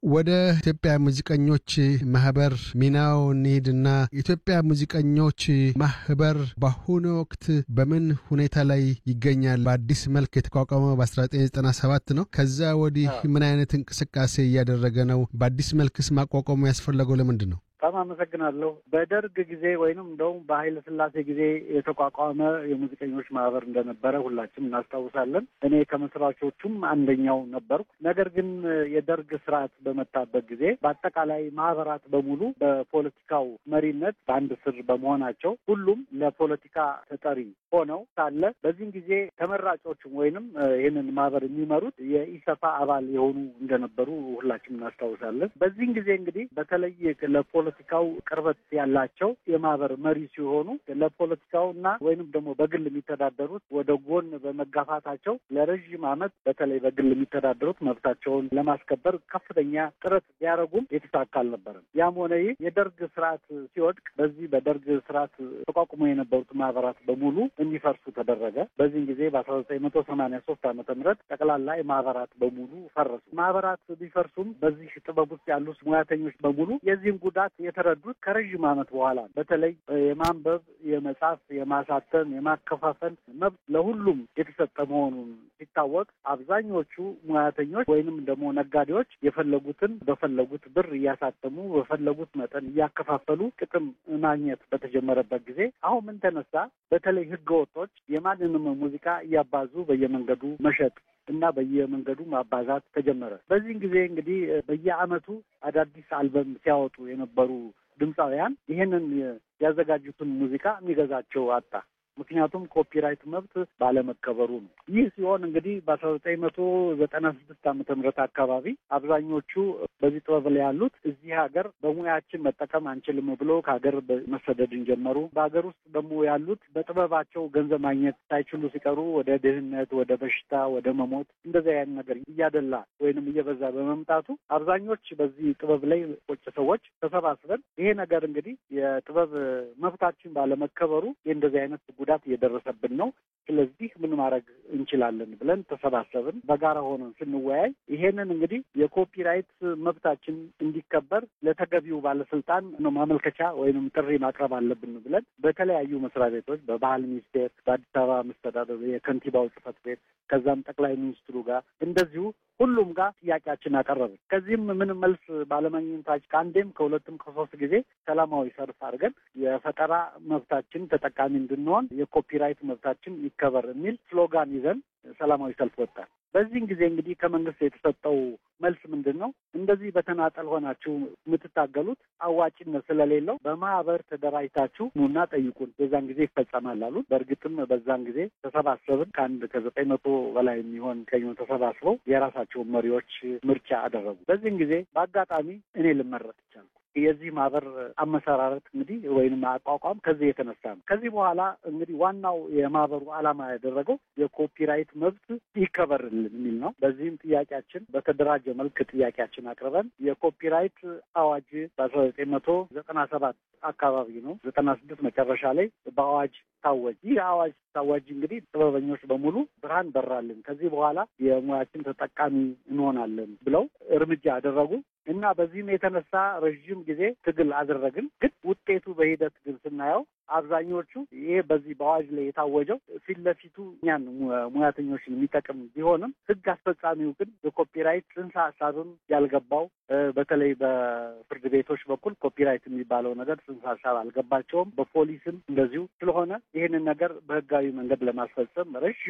ወደ ኢትዮጵያ ሙዚቀኞች ማህበር ሚናው እንሂድና ኢትዮጵያ ሙዚቀኞች ማህበር በአሁኑ ወቅት በምን ሁኔታ ላይ ይገኛል? በአዲስ መልክ የተቋቋመው በ1997 ነው። ከዛ ወዲህ ምን አይነት እንቅስቃሴ እያደረገ ነው? በአዲስ መልክስ ማቋቋሙ ያስፈለገው ለምንድን ነው? በጣም አመሰግናለሁ። በደርግ ጊዜ ወይንም እንደውም በኃይለ ሥላሴ ጊዜ የተቋቋመ የሙዚቀኞች ማህበር እንደነበረ ሁላችንም እናስታውሳለን። እኔ ከመስራቾቹም አንደኛው ነበርኩ። ነገር ግን የደርግ ስርዓት በመጣበት ጊዜ በአጠቃላይ ማህበራት በሙሉ በፖለቲካው መሪነት በአንድ ስር በመሆናቸው ሁሉም ለፖለቲካ ተጠሪ ሆነው ሳለ በዚህም ጊዜ ተመራጮቹም ወይንም ይህንን ማህበር የሚመሩት የኢሰፓ አባል የሆኑ እንደነበሩ ሁላችንም እናስታውሳለን። በዚህም ጊዜ እንግዲህ በተለይ ለፖለ ፖለቲካው ቅርበት ያላቸው የማህበር መሪ ሲሆኑ ለፖለቲካው እና ወይንም ደግሞ በግል የሚተዳደሩት ወደ ጎን በመጋፋታቸው ለረዥም ዓመት በተለይ በግል የሚተዳደሩት መብታቸውን ለማስከበር ከፍተኛ ጥረት ቢያደርጉም የተሳካ አልነበረም። ያም ሆነ ይህ የደርግ ስርዓት ሲወድቅ በዚህ በደርግ ስርዓት ተቋቁሞ የነበሩት ማህበራት በሙሉ እንዲፈርሱ ተደረገ። በዚህም ጊዜ በአስራ ዘጠኝ መቶ ሰማኒያ ሶስት ዓመተ ምህረት ጠቅላላ የማህበራት በሙሉ ፈረሱ። ማህበራት ቢፈርሱም በዚህ ጥበብ ውስጥ ያሉት ሙያተኞች በሙሉ የዚህም ጉዳት የተረዱት ከረዥም ዓመት በኋላ በተለይ የማንበብ፣ የመጻፍ፣ የማሳተም፣ የማከፋፈል መብት ለሁሉም የተሰጠ መሆኑን ሲታወቅ አብዛኞቹ ሙያተኞች ወይንም ደግሞ ነጋዴዎች የፈለጉትን በፈለጉት ብር እያሳተሙ በፈለጉት መጠን እያከፋፈሉ ጥቅም ማግኘት በተጀመረበት ጊዜ አሁን ምን ተነሳ? በተለይ ህገ ወጦች የማንንም ሙዚቃ እያባዙ በየመንገዱ መሸጥ እና በየመንገዱ ማባዛት ተጀመረ። በዚህን ጊዜ እንግዲህ በየዓመቱ አዳዲስ አልበም ሲያወጡ የነበሩ ድምፃውያን ይህንን ያዘጋጁትን ሙዚቃ የሚገዛቸው አጣ። ምክንያቱም ኮፒራይት መብት ባለመከበሩ ነው። ይህ ሲሆን እንግዲህ በአስራ ዘጠኝ መቶ ዘጠና ስድስት ዓመተ ምህረት አካባቢ አብዛኞቹ በዚህ ጥበብ ላይ ያሉት እዚህ ሀገር በሙያችን መጠቀም አንችልም ብሎ ከሀገር መሰደድን ጀመሩ። በሀገር ውስጥ ደግሞ ያሉት በጥበባቸው ገንዘብ ማግኘት ሳይችሉ ሲቀሩ ወደ ድህነት፣ ወደ በሽታ፣ ወደ መሞት እንደዚያ ያን ነገር እያደላ ወይንም እየበዛ በመምጣቱ አብዛኞች በዚህ ጥበብ ላይ ቁጭ ሰዎች ተሰባስበን ይሄ ነገር እንግዲህ የጥበብ መብታችን ባለመከበሩ የእንደዚህ አይነት ጉዳት እየደረሰብን ነው። ስለዚህ ምን ማድረግ እንችላለን ብለን ተሰባሰብን። በጋራ ሆነን ስንወያይ ይሄንን እንግዲህ የኮፒራይት መብታችን እንዲከበር ለተገቢው ባለስልጣን ነው ማመልከቻ ወይንም ጥሪ ማቅረብ አለብን ብለን በተለያዩ መስሪያ ቤቶች በባህል ሚኒስቴር፣ በአዲስ አበባ መስተዳደር የከንቲባው ጽሕፈት ቤት ከዛም ጠቅላይ ሚኒስትሩ ጋር እንደዚሁ ሁሉም ጋር ጥያቄያችን አቀረብን። ከዚህም ምንም መልስ ባለማግኘታችን ከአንዴም ከሁለትም ከሶስት ጊዜ ሰላማዊ ሰልፍ አድርገን የፈጠራ መብታችን ተጠቃሚ እንድንሆን የኮፒራይት መብታችን ይከበር የሚል ስሎጋን ይዘን ሰላማዊ ሰልፍ ወጣን። በዚህን ጊዜ እንግዲህ ከመንግስት የተሰጠው መልስ ምንድን ነው? እንደዚህ በተናጠል ሆናችሁ የምትታገሉት አዋጭነት ስለሌለው በማህበር ተደራጅታችሁ ኑና ጠይቁን፣ በዛን ጊዜ ይፈጸማል አሉት። በእርግጥም በዛን ጊዜ ተሰባሰብን። ከአንድ ከዘጠኝ መቶ በላይ የሚሆን ከኞ ተሰባስበው የራሳቸውን መሪዎች ምርጫ አደረጉ። በዚህን ጊዜ በአጋጣሚ እኔ ልመረጥ ይቻልኩ። የዚህ ማህበር አመሰራረት እንግዲህ ወይም አቋቋም ከዚህ የተነሳ ነው። ከዚህ በኋላ እንግዲህ ዋናው የማህበሩ ዓላማ ያደረገው የኮፒራይት መብት ይከበርልን የሚል ነው። በዚህም ጥያቄያችን በተደራጀ መልክ ጥያቄያችን አቅርበን የኮፒራይት አዋጅ በአስራ ዘጠኝ መቶ ዘጠና ሰባት አካባቢ ነው ዘጠና ስድስት መጨረሻ ላይ በአዋጅ ታወጅ። ይህ አዋጅ ታዋጅ እንግዲህ ጥበበኞች በሙሉ ብርሃን በራልን፣ ከዚህ በኋላ የሙያችን ተጠቃሚ እንሆናለን ብለው እርምጃ አደረጉ እና በዚህም የተነሳ ረዥም ጊዜ ትግል አደረግን። ግን ውጤቱ በሂደት ግን ስናየው አብዛኞቹ ይሄ በዚህ በአዋጅ ላይ የታወጀው ፊት ለፊቱ እኛን ሙያተኞችን የሚጠቅም ቢሆንም ሕግ አስፈጻሚው ግን የኮፒራይት ጽንሰ ሀሳብም ያልገባው በተለይ በፍርድ ቤቶች በኩል ኮፒራይት የሚባለው ነገር ጽንሰ ሀሳብ አልገባቸውም። በፖሊስም እንደዚሁ ስለሆነ ይህንን ነገር በህጋዊ መንገድ ለማስፈጸም ረዥም